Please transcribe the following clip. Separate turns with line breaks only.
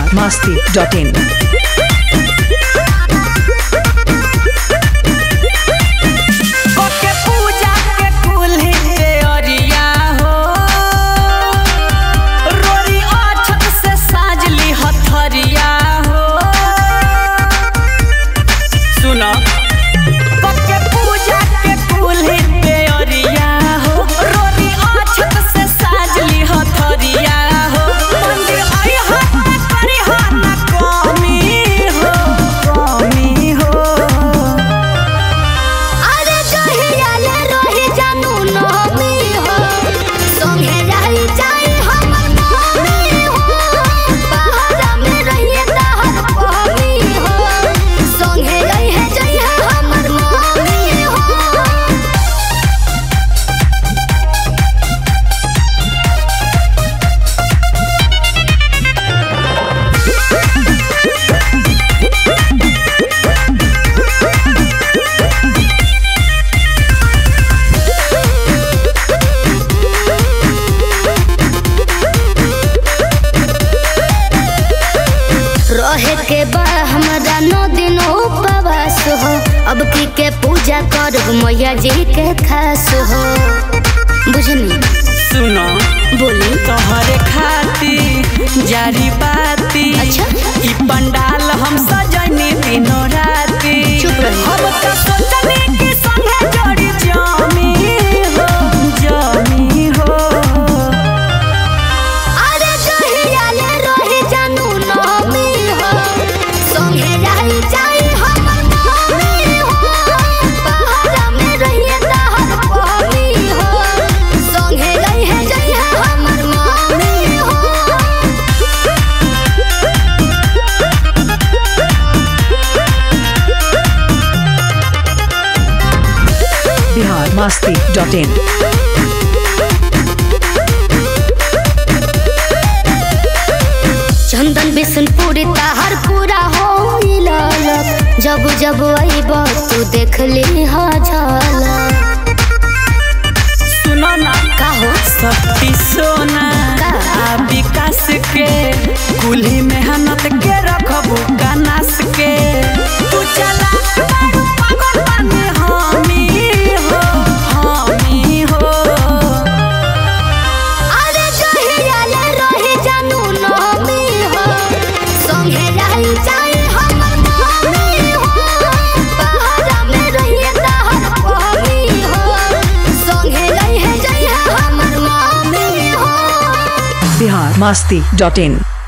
biharmasti.in
ओके पूजा के कुल्ही पे अरिया हो रोरी अछत से साजली हथरिया हो सुनो ओके पूजा के कुल्ही पे अरिया हो रोरी अछत से साजली हथरिया हो मंदिर आई हाथ करी हाथ कमी हो कमी हो
अरे कहिया ले रही जानू नमी हो संगे रही जाई हमर मम्मी हो पहाड़ा में रहिए तहर पहमी हो संगे रही है जाई हमर मम्मी हो रहे के बा हमरा नौ दिन उपवास हो अब की के पूजा करब मैया जी के खास हो बुझनी
सुनो
बोली
तोहरे खाती जारी बाती
अच्छा।
ई पंडाल हम सजनी दिनो राती
चुप रही।
हम तो सोचनी कि संगे जोड़ी जामी हो जामी हो
अरे कहिया ले रही जानू नमी हो संगे रही जाई हमर मम्मी हो पहाड़ा में रहिए तहर पहमी हो संगे रही है जाई हमर मम्मी हो
biharmasti.in
चंदन बिशनपुरी ताहर पूरा हो ललक जब जब अइब तू देख ली हा झलक
सुनो ना
का हो
शक्ति सोना
का?
आ विकास के कुल्ही मेहनत के रखबू कनास के तू चला बाबू पागल बने हामी हो हामी हो
अरे कहिया ले रही जानू नमी हो संगे रही जाई हमर मम्मी हो पहाड़ा में रहिए तहर पहमी हो संगे रही है जाई हमर मम्मी हो
biharmasti.in